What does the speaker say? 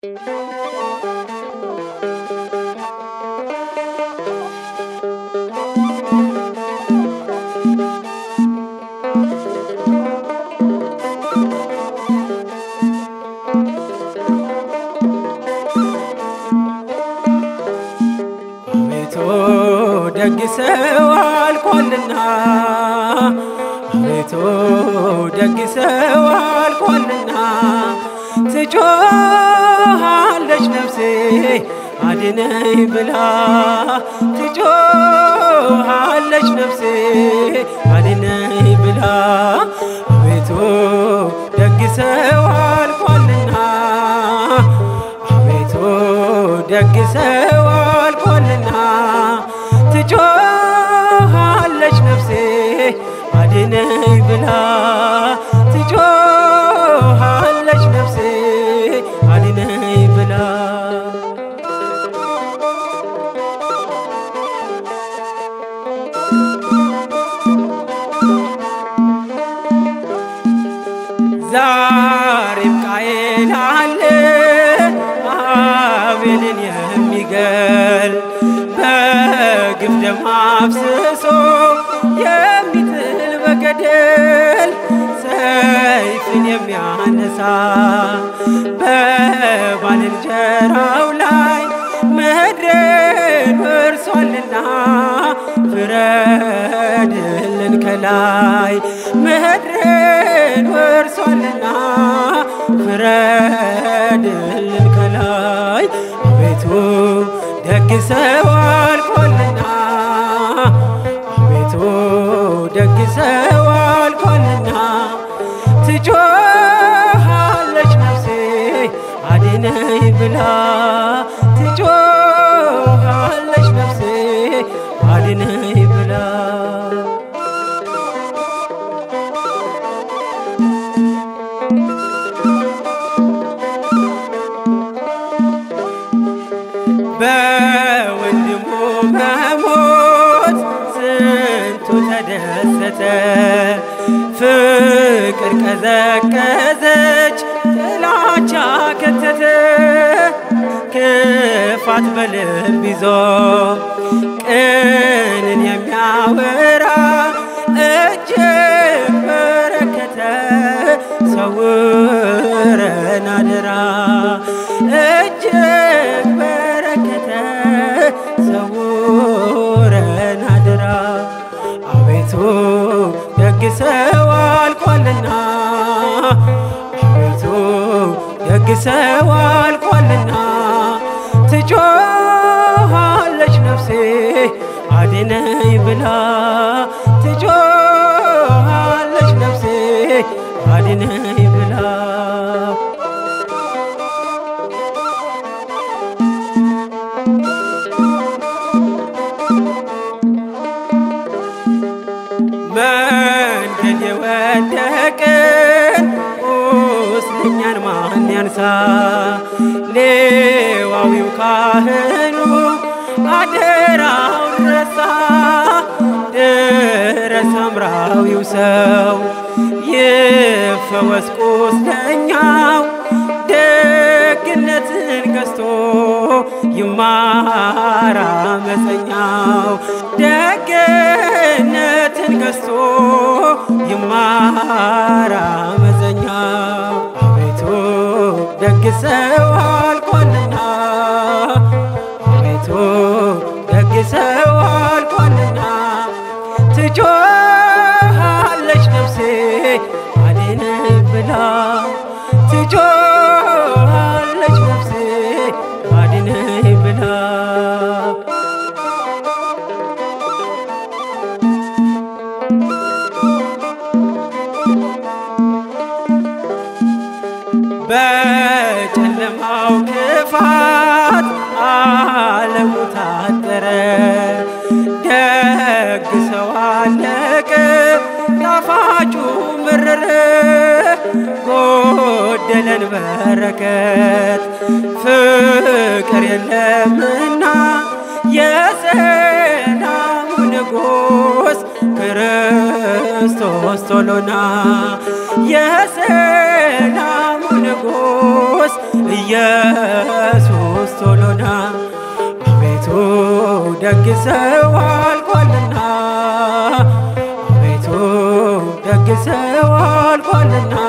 አቤቱ ደግ ሰው አልቋልና አቤቱ ደግ ሰው አልቋልና ትጮሃለች ነፍሴ አድነኝ ብላ ትጮሃለች ነፍሴ አድነኝ ብላ አቤቱ ደግ ሰው አልቋልና አቤቱ ደግ ሰው አልቋልና ትጮሃለች ነፍሴ አድነኝ ብላ ትጮሃለች ነፍሴ አድነኝ ብላ ዛሬም ቃየል አለ አቤልን የሚገል በግፍ ደም አፍስሶ የሚጥል በገደል ሰይፍን የሚያነሳ በባልንጀራው ላይ ምድርን ወርሷልና ፍረድልን ከላይ ምድርን ወርሷልና ፍረድልን ከላይ አቤቱ ደግ ሰው አልቋልና አቤቱ ደግ ሰው አልቋልና ትጮሃለች ነፍሴ አድነኝ ብላ ትጮሃለች ነፍሴ አድነኝ ብላ በወንድሙ መሞት ስንቱ ተደሰተ፣ ፍቅር ቀዘቀዘች፣ ጥላቻ ከተተ። ክፋት በልብ ይዞ ቅንን የሚያወራ እጅግ በረከተ። ሰውረን አደራ እጅግ በረከተ ሰውረን አደራ አቤቱ ደግ ሰው አልቋልና አቤቱ ደግ ሰው አልቋልና ትጮሃለች ነፍሴ አድነኝ ብላ ትጮሃለች ነፍሴ አድነኝ ብላ መንገድ የወደቅን ቁስለኛን ማን ያንሳ? ሌዋዊው ካህኑ አደራውን ረሳ። ድረስ ሳምራዊው ሰው ይፈወስ ቁስለኛው ደግነትን ገዝቶ ይማር አመፀኛው ደግነትን ገዝቶ ይማር አመፀኛው አቤቱ ደግ ሰው አልቋልና አቤቱ ደግ ሰው አልቋልና ትጮሃለች ነፍሴ አድነኝ ብላ ትጮሃለች ነፍሴ አድነኝ ብላ በጨለማው ክፋት ዓለሙ ታጠረ። ደግ ሰው አለቀ፣ ጣፋጩ መረረ። ጎደለን በረከት ፍቅር የለምና የሰላሙ ንጉሥ ክርስቶስ ቶሎና የሰላሙ ንጉሥ ኢየሱስ ደግ ሰው አልቋልና አቤቱ ደግ ሰው አልቋልና